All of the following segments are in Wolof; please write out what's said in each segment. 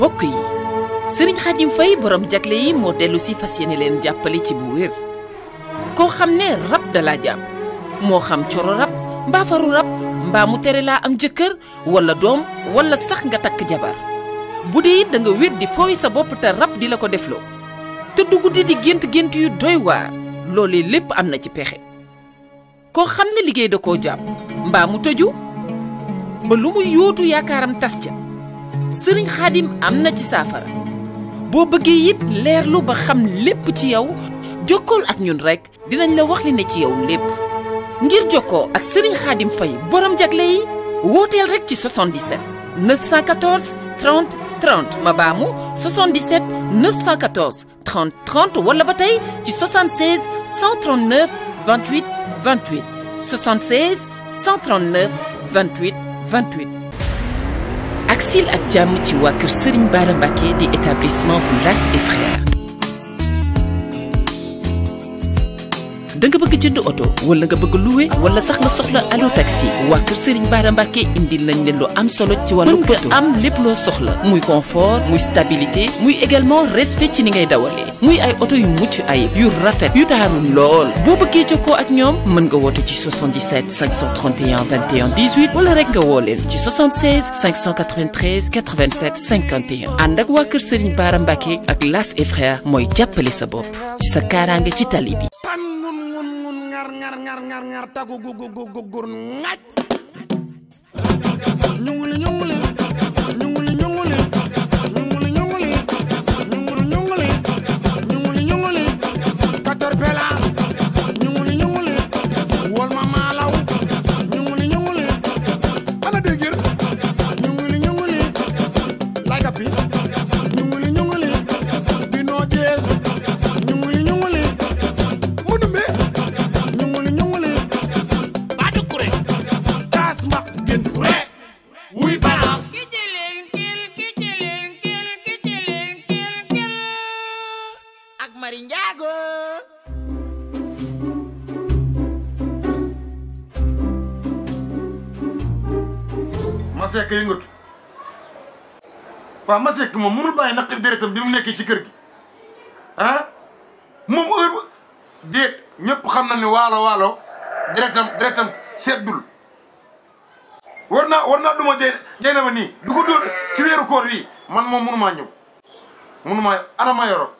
mbokk yi sëriñ Xaadim Fay borom jagle yi moo dellu si fas yéene leen jàppale ci bu wér koo xam ne rab da laa jàpp moo xam coro rab mbaa faru rab mbaa mu tere laa am jëkkër wala doom wala sax nga takk jabar bu dee da nga wér di foowi sa bopp te rab di la ko defloo tëdd guddi di gént gént yu doy waar loolee lépp am na ci pexe koo xam ne liggéey da koo jàpp mbaa mu tëju ba lu mu yóotu yaakaaram tas ca sëriñ xaadim am na ci saafara boo bëggee it leerlu ba xam lépp ci yow jokkool ak ñun rekk dinañ la wax li ne ci yow lépp ngir jokkoo ak sëriñ xaadim fay borom jagle yi wooteel rekk ci 77 914 30 30 ma baamu 77 914 30 30 wala ba tey ci 76 139 28 28 76 139 28 28 ak sil ak jàmm ci waa kër Serigne Bara Mbacké di établissement bu Las et Frères da nga bëgg jënd oto wala nga bëgg louer wala sax nga soxla allo taxi waa kër Serigne Bara Mbacké indil nañ leen lu am solo ci wàllu mën nga am lépp loo soxla muy confort muy stabilité muy également respect ci ni ngay dawalee muy ay oto yu mucc ayib yu rafet yu taaru lool boo bëggee jokkoo ak ñoom mën nga woote ci 77 531 21 18 wala rek nga woo leen ci 76 593 87 51 ànd ak waa kër Serigne Bara Mbacké ak Las et Frères mooy jàppale sa bopp ci sa kaaraange ci tali bi. pan ngun ngun ngun ngar ngar ngar ngar ngar tagu gu gu gu gu gur ngaj ñunguli ñunguli ñunguli ñunguli ñunguli ñunguli ñunguli ñunguli ñunguli ñunguli katorpela ñunguli ñunguli wol ma maalaw ñunguli ñunguli ana dégir ñunguli ñunguli lay kapi ñunguli ñunguli bino jees ñunguli ñunguli mënu me ñunguli ñunguli ba dukure kaas mbaq gën re wuy balance ak Mari Njaago Masek yëngatu waaw Masek moom mënul bàyyi naqari deretam bi mu nekkee ci kër gi ah moom heure ba déet ñëpp xam na ne waalo waalo deretam deretam seddul war naa war naa duma jey jey na ma nii du ko dóor ci weeru koor wi man moom mënumaa ñëw mënumaa ana ma yoro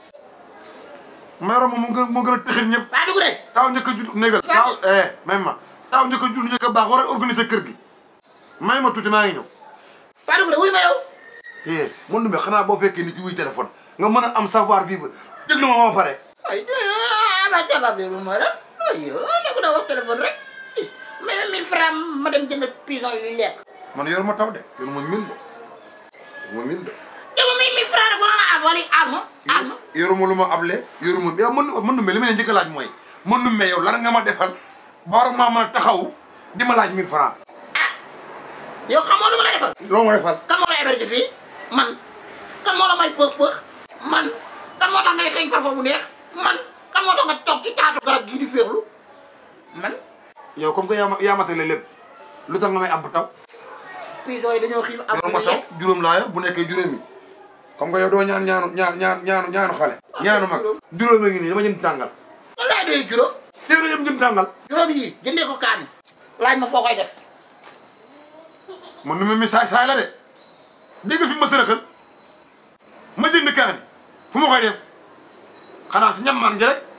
ma yoro moom mu gën moo gën a tëxit ñëpp waa dugg de taaw njëkk a judd négal taaw eh même ma taaw njëkk a judd njëkk a baax war a organiser kër gi may ma tuuti maa ngi ñëw waa dugg de wuy ma yow eh mun dumbe xanaa boo fekkee nit ki wuy téléphone nga mën a am savoir vivre déglu ma ma pare ay ama saba bi ma la ay yow nekku na wax téléphone rek mais mille francs ma dem jënd pison yu lekk man yor ma taw de yor ma mil de yor ma mil de dama may mille francs rek wala am wala am am yoruma lu ma able yoruma yow mën mën dumbe li ma leen njëkk a laaj mooy mën dumbe yow lan nga ma defal ba war maa mën a taxaw di ma laaj mille francs ah yow xamoo lu ma la defal loo ma defal kan moo la héberge fii man kan moo la may pëx pëx man kan moo tax ngay xëy parfum bu neex man kan moo tax nga toog ci taatu garab gii di féexlu man yow comme que yaa ma yaa matale lépp lu tax nga may ab taw pison yi dañoo xiif am yor ma taw juróom laa yor bu nekkee juróomi comme que yow doo ñaan ñaanu ñaan ñaan ñaanu ñaanu xale ñaanu mag juróom a ngi nii dama jënd tàngal lan laay doy juróom dégg nga jëm tàngal juróom yi jëndee ko kaani laaj ma foo koy def man nu ma message saay la de dégg nga fi ma sërëxal ma jënd kaani fu ma koy def xanaa si ñam man gi rek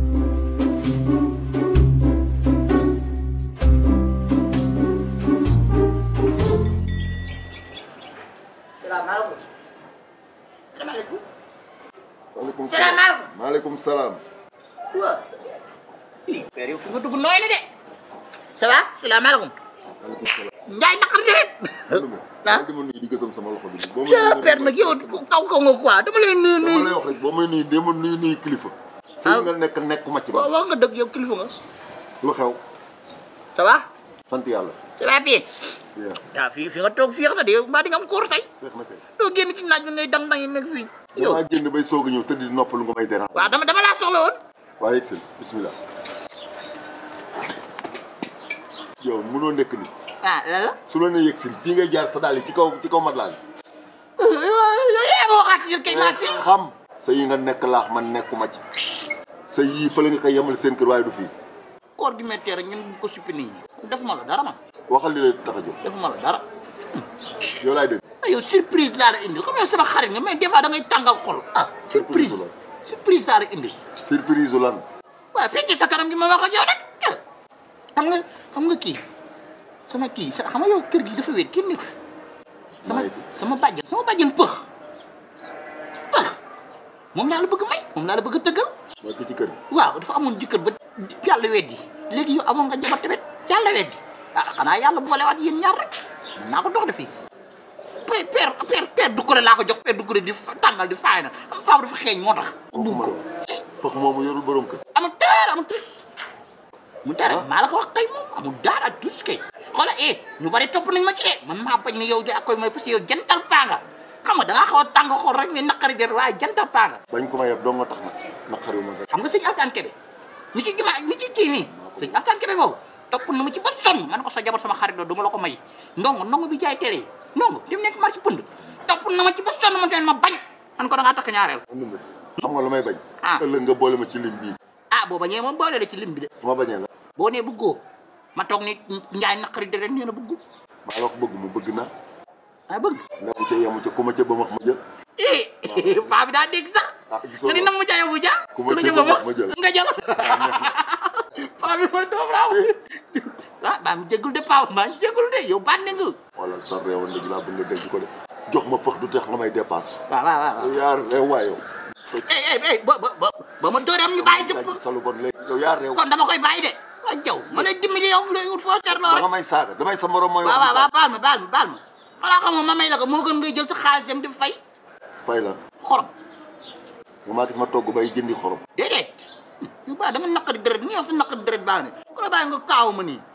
salaamaaleykum salaamaaleykum maaleykum salaamaaleykum maaleykum salaam. waaw ii père yow fi nga dugg nooy na de ça va salaamaaleykum maaleykum salaam. njaay naqar de rek Ndoumbé. ah dama nuyu di gësam sama loxo bi. boo may ca nuyu père nag yow kaw kaw nga quoi dama lay nuyu dama lay nuyu wax rek boo may nuyu dama nuyu nuyu kilifa. sëy nga nekk nekkuma ci ba. waaw wax nga dëgg yow kilifa nga lu xew. ça va sant yàlla. ça va bien yaa waaw fii fi nga toog féex na de yow mbaa di nga am koor tey feex na kay. doo génn ci naaj bi ngay dang dang yi nekk fii yow damaa génn bay soog a ñëw tëdd di noppalu nga may déranger. waaw dama dama laa soxla woon waaye yegg si bismillah. yow mënoo nekk ni ah lan la su la nee yegg si fii ngay jaar sa daal yi ci kaw ci kaw mat laa bi. yow yaa ma waxaat si kay maa fi xam sa yi nga nekk laax man nekkuma ci sa yii fële nga koy yemal seen kër waaye du fii koor gi méttee rek ñun bu ko suppi nit ñi defuma la dara man waxal li lay tax a jóg defuma la dara yow laay dégg ah yow surprise laa la indil comme yow sama xarit nga mais des fois da ngay tàngal xol ah surprise Surprise surprise laa la indil surprise u lan waaw fii ci sa kanam gi ma wax ak yow nag xam nga xam nga kii sama kii sa xam nga yow kër gi dafa wéet kenn nekk fi sama Nice. sama bàjjen sama bàjjen pëx pëx moom laa la bëgg may moom laa la bëgg a tëggal mooy ki ci kër gi waaw dafa amoon jëkkër ba yàlla weddi léegi yow amoon nga jabar tamit yàlla weddi ah xanaa yàlla boolewaat yéen ñaar rek mën naa ko dox de fii père père père père dukkure laa ko jox père dukkure di fa- tàngal di faay na am paa dafa xeeñ moo tax bugg ko pax moomu yorul borom kër amul dara amul tus mu dara maa la ko wax kay moom amul dara tus kay xoola eh ñu bari topp nañ ma ci eh man maa bañ ni yow de ak koy mooy parce que yow jantal paa nga xam nga da ngaa xaw a tàng xool rek mais naqari der waaye jantal paa nga bañ ko ma yeb doo nga tax nag naqari ma nga xam nga sëñ Alsaan Kebe mi ci jumaa mi ci kii nii sëñ Alsaan Kebe boobu topp na ma ci ba sonn man ko sa jabar sama xarit la du ma la ko may ndongo ndongo bi jaay tere yi ndongo di mu nekk marché pënd topp na ma ci ba sonn ma tamit ma bañ man ko da ngaa takk ñaareel andumbe xam nga lu may bañ Ah. ëllëg nga boole ma ci lim bii ah boo bañee moom boole la ci lim bi de su ma bañee la boo nee bëggoo ma toog ni njaay naqari deret nee na bëggul maa la ko bëgg mu bëgg naa ah bëgg nekku ca yemu ca ku ma ca ba max ma jël eh paa bi daa dégg sax ah gisoo nga ni nam mu jaay bu ja Ku ma lu jël jëm ba ma jël. nga jël paa bi mooy doom raaw ah baa mi jégul de paa maa jégul de yow bànne nga wala sa réewoon léegi laa bëgg nga dégg ko de jox ma pax du tax nga may dépasse waaw waaw waaw yow yaa réew waay yow eh eh eh ba ba ba ba ma dóoram ñu bàyyi jëpp sa lu bon léegi yow yaa réew kon dama koy bàyyi de waa jaw ma lay dimbali yow lay ut foo seetloo ba rek nga may saaga damay sa morom mooy waaw wax waaw waaw baal ma baal ma baal ma xanaa xamoo ma may la ko moo gën ngay jël sa xaalis dem di fay fay la xorom nga maa gis ma togg bay jëndi xorom déedéet yu baax dama naqari deret ni yow sa naqari deret baax ne ku la bàyyi nga kaaw ma nii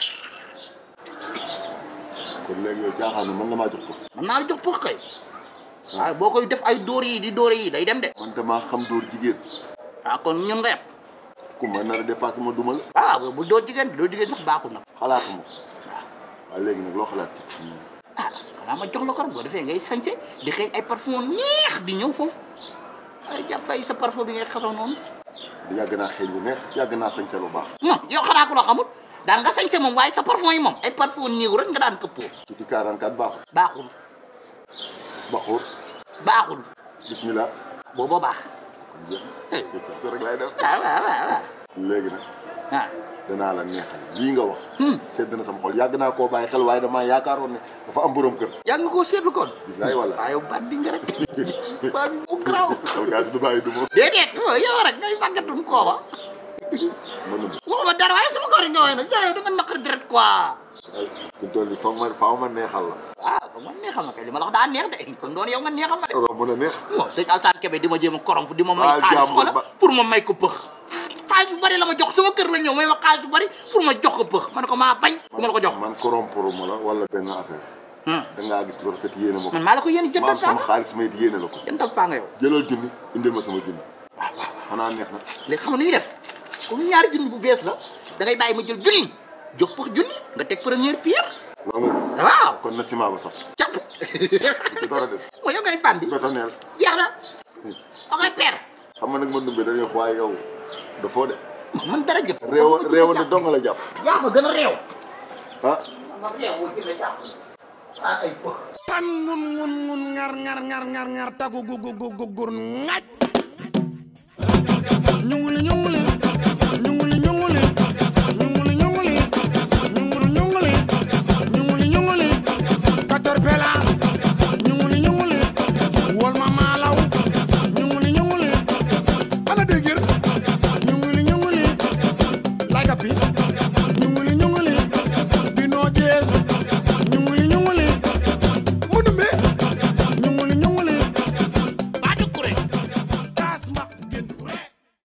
kon léegi yow jaaxaan na mën nga maa jox ko man naa la jox pour kay waaye boo koy def ay dóor yi di dóor yi day dem de man damaa xam dóor jigéen waaw kon ñun nga yeb ku ma nar a dépassé ma duma la waaw bu dóor jigéen dóor jigéen sax baaxul nag xalaatuma ko waaw léegi nag loo xalaat ci ah xanaa ma jox la ko rek boo defee ngay sañse di xëy ay parfum neex di ñëw foofu ay jàpp ay sa parfum bi ngay xasoo noonu di yàgg naa xeeñ bu neex yàgg naa sañse lu baax non yow xanaa ko loo xamul daan nga sañse moom waaye sa parfum yi moom ay parfum néew rek nga daan këppoo ci ci 44 baaxul baaxul baxuur baaxul bismillah booboo baax kon jeex na sañse rek laay def waaw waaw waaw waaw léegi nag ah danaa la neexal lii nga wax sedd na sama xol yàgg naa koo bàyyi xel waaye damaa yaakaaroon ne dafa am borom kër yaa nga koo seetlu kon bilaay wala waaye yow baat bi nga rek baat bi mu garaaw yow gaa du bàyyi du ma déedéet oh, yow rek ngay màggatun kooka mënum waxuma dara waaye sama koor yi nga woy nag yow da nga naqari deret quoi fi toll nii foog ma faaw ma neexal la waaw kon man neexal na kay li ma la wax daa neex de kon doon yow nga neexal ma de romb na neex bon sëñ Alsaan Kebe di ma jéem a korom di ma may Baal xaalis jàmbur xoola ba- pour ma may ko pëx xaalis bu bari la ma jox sama kër la ñëw may ma xaalis bu bari pour ma jox ko pëx ma ne ko maa bañ du ma la ko jox man corrompre ma la wala benn affaire Hmm. dangaa gis lu rafet yéene ma ko man maa la ko yéen ma jëndal am sama paa xaalis may yéene la ko jëndal paa nga yow jëlal junni indil ma sama junni waaw waaw xanaa neex na léegi xam nga nu ñuy def comme ñaari junni bu bees la da ngay bàyyi ma jël junni jox pëx junni nga teg première pierre loolu nga gis waaw kon na ciment ba sax capp ci dara des mooy yow ngay bandi bétoneel jeex na da ngay peer xam nga nag ma dumbe dañuy wax waaye yow dafoo de man dara jëpp réew réew ne dong la jàpp yaa ma gën a réew ah ma réew boo jëlee jàpp ah ay pëx pan ngun ngun ngun ngar ngar ngar ngar ngar tagu gu gu gu gu gur ngaj ñu ngi ñu